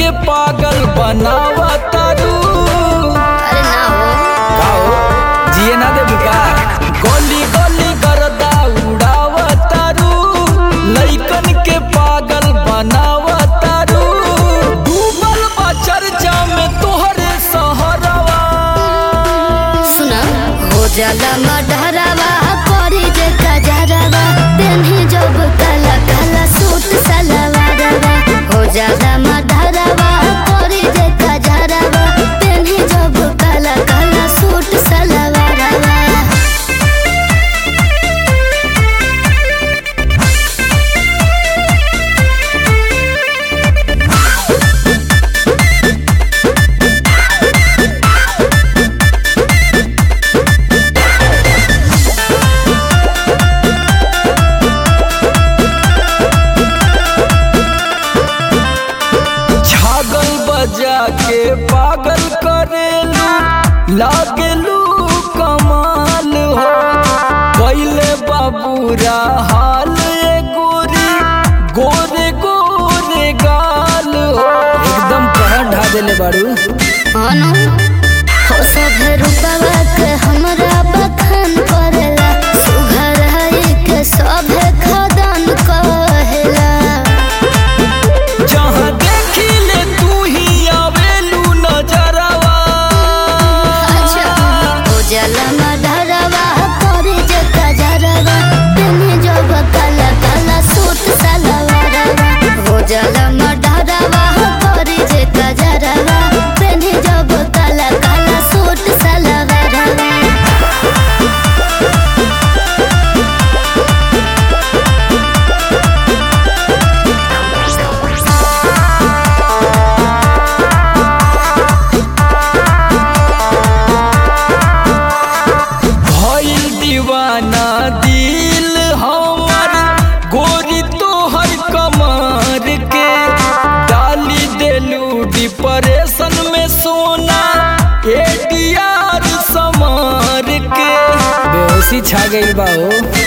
के पागल बनावा तारू अरे ना हो का हो जिए ना दे बुका गोली गोली करदा उड़ावा तारू लइकन के पागल बनावा तारू डूबल बा चर्चा में तोहरे सहरवा सुना हो जाला मडहरावा करी जे कजरवा तेन्ही जब काला काला सूट सलवारवा हो जाला मडहरावा करी जे कजरवा तेन्ही जब काला काला सूट सलवारवा छागल बजा के पागल करेलू लागेलू कमाल हो कैले बाबूरा हाल ए गोरी गोरे गोरे गाल हो एकदम कहर ढा देले बाड़ू अनु हो सब रूपवा के हमरा बखान करेला सुघर है के सब खदान कहेला जहाँ देखी ले तू ही आवेलू नजरवा हो जाला मडरवा करे जे कजरवा तेने जब काला काला सूट सलवारवा हो जाला मडरवा करे जे कजरवा तेने जब काला काला सूट सलवारवा भइल दीवाना दिल हमर गोरी तोहर कमर के डाली देलू डिप्रेशन में सोना एडीआर समार के बेहोशी छा गइल बा हो